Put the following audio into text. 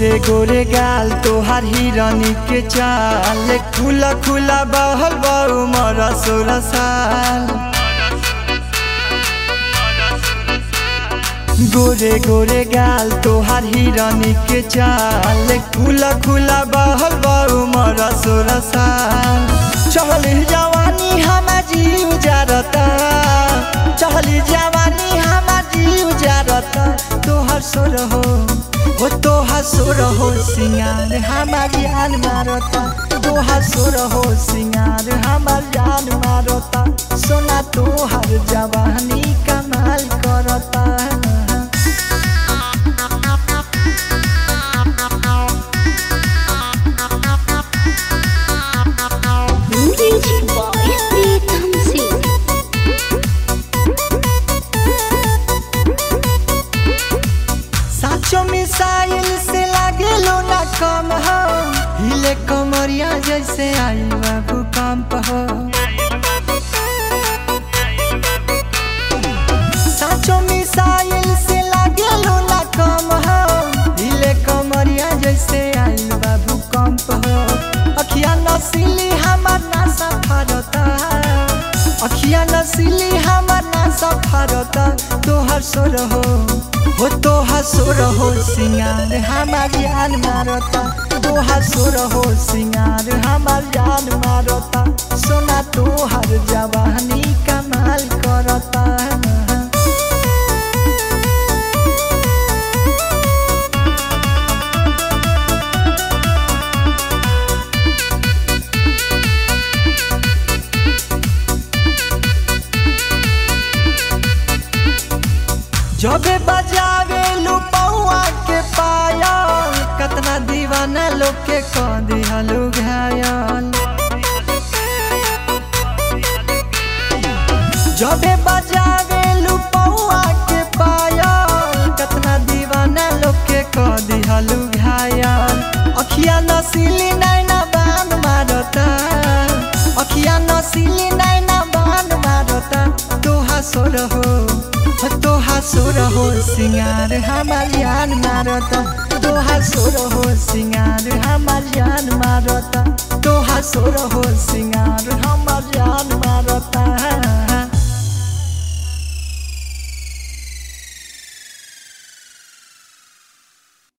गोरे गोरे गाल तोहार हिरनी के चाल खुला खुला बहल बहु मरा सोलह साल गोरे गोरे गाल तोहार हिरनी के चाल खुला खुला बहल बहु मरा सोलह साल चहली जवानी हमार जीव जारता चहली जवानी हमार जीव जारता तोहर सोर हो हो तोहर सोर हो सिंगार हमार जान मारता तोहर सोर हो सिंगार हमार जान मारता सोना तोहर जवानी कमाल करता Music Boy Pritam Singh साचो मिसाइल से लागे लो ना कम हो हिले कमरिया जैसे आई बाबू कंप हो साचो मिसाइल से लागे लो ना कम हो हिले कमरिया जैसे आई बाबू कंप हो अखिया नसीली हमार ना सफरता अखिया नसीली हमार ना सफरता तोहर सोर हो हो तोहर सोर हो सिंगार हमार जान मारता तोहर सोर हो सिंगार हमार जान मारता सोना तोहर जवानी कमाल करता जबे बजावे लुपौआ के पायल कतना दीवाना लोग के कह दिहलु घायल जबे बजावे लुपौआ के पायल कतना दीवाना लोग के कह दिहलु घायल अखिया नसीली नैना बान मारता अखिया नसीली नैना बान मारता तोहा सोर हो तोहा सोर हो सिंगार हमार जान मारता तोहा सोर हो सिंगार हमार जान मारता तोहा सोर हो सिंगार हमार